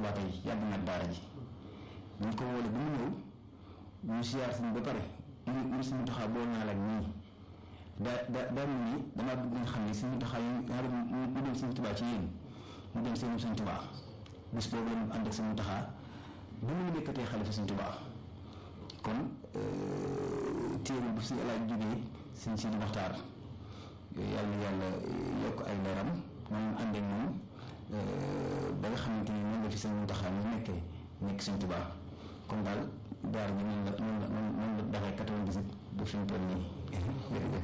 Tuubaa tey yàgg na daara ji ñu ko wóole ba mu ñëw ñu siyaar suñ ba pare ñu ñu suñu taxaa boo naa la nii daa daa daa mel ni damaa bëgg nga xam ne suñu taxaa yi nga xam ne mu dem suñu Tuubaa ci yéen mu dem seen suñu Tuubaa bis boobu la ànd ak suñu taxaa ba mu nekkatee xalifa suñu Tuubaa kon téere bu si alaaj jógee sëñ Sidi Maxtaar yàlla na yàlla yokk ay leeram moom ànd ak moom ba nga xamante ni noonu la fi sëñ Muntaxa ñu nekkee nekk sëñ Tuubaa kon daal daara ji noonu la noonu la noonu la dafay quatre-vingt-dix-huit ba fi mu toll nii jërëjëf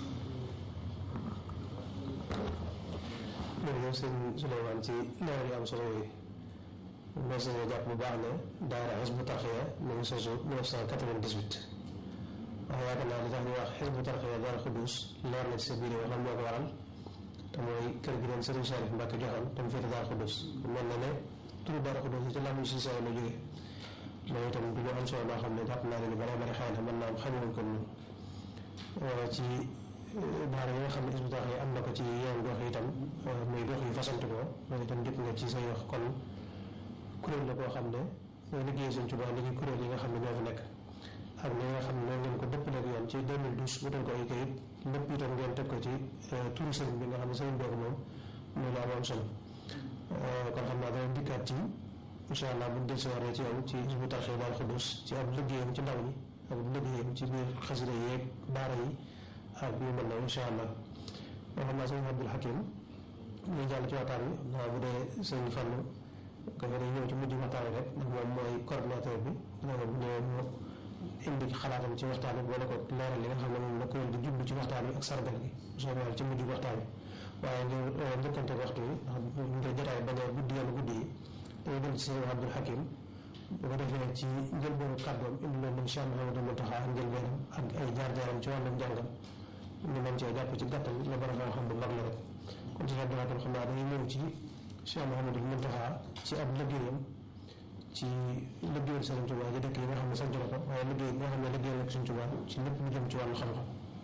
jërëjëf sëñ Souleymane ci leeral yu am solo yooyu mos nañoo jàpp bu baax ne daara Hizbut Tarqiyyah mu ngi sosu 1998 waaye yaakaar naa li tax ñu wax Hizbut Tarqiyyah Daaru Xuddus leer na ci sa biir wax lan moo ko waral te mooy kër gi leen Sëriñ Salif Mbàkke joxoon te mu féete Daaru Xuddus mel na ne turu Daaru Xuddus ci làmmiñ si saa la jógee loolu itam du ñu am solo loo xam ne jàpp naa ne lu bare bare xëy na mën naa am xamuñu ko ñun ci daara yi nga xam ne Hizbut Tarqiyyah am na ko ci yeneen gox yi itam muy gox yu fasante ko loolu itam jëpp nga ci say wax kon kuréel la koo xam ne mooy liggéey Sëñ Tuubaa liggéey kuréel yi nga xam ne ñoo fi nekk ak li nga xam ne noonu ngeen ko dëppaleeg yoon ci 2012 wutal ko ay kayit lépp itam ngeen teg ko ci turu sëriñ bi nga xam ne sëriñ boobu moom loolu am am solo kon xam naa dana dikkaat ci incha allah bu dellusiwaatee ci yow ci Hizbut Tarqiyyah Daaru Xuddus ci ab liggéeyam ci ndaw ñi ak liggéeyam ci biir xasida yeeg daara yi ak yu mel noonu incha allah moo xam naa sëñ Abdul Hakim ñu jàll ci waxtaan bi naa bu dee sëñ Fallu ko fa day ñëw ci mujj waxtaan bi rek ndax moom mooy coordinateur bi loolu ñëw mu indi xalaatam ci waxtaan bi boole ko leeral li nga xam ne moom la ko di jublu ci waxtaan bi ak sargal gi soobee yàlla ci mujj waxtaan bi waaye ngir njëkkante waxtu bi ndax ngir jotaay bañ a guddi yenn guddi yi dañuy dem ci sëñ Abdul Hakim bu ko defee ci njëlbeenu kàddoom indi loolu nañ Cheikh Mouhamadou Mountakha ak njëlbeenam ak ay jaar-jaaram ci wàllum jàngam ñu mën cee jàpp ci gàttal la borom xam-xam bu mag la rek kon ci Abdul Hakim xam naa dañuy ñëw ci Cheikh Mouhamadou Mountakha ci ab liggéeyam ci liggéeyal Sëriñ Tuubaa ci dëkk yi nga xam ne sant na ko waaye liggéey bi nga xam ne liggéeyal ak Sëriñ Tuubaa ci lépp lu jëm ci wàllu xam-xam.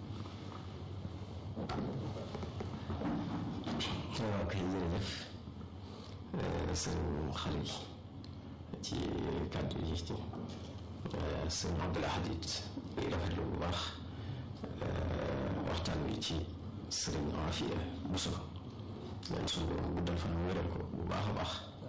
waaw kay jërëjëf sëñ Xalil ci kàddu yi ci sëñ Abdul Ahad it muy rafetlu bu baax waxtaan wi ci sëriñ Afiya Buso ñaan suñu borom guddal fan wéral ko bu baax a baax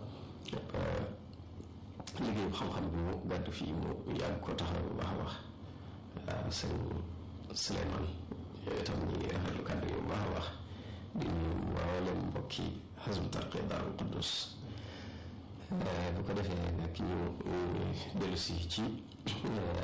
liggéey bu xam-xam bi mu gàddu fii mu yàgg ko taxaw bu baax a baax sëñ Souleymane yooyu itam ñu ngi rafetlu kàddu yi bu baax a baax di nuyu mboolem mbokki Hizbut Tarqiyyah Daaru Xuddus bu ko defee nag ñu dellu si ci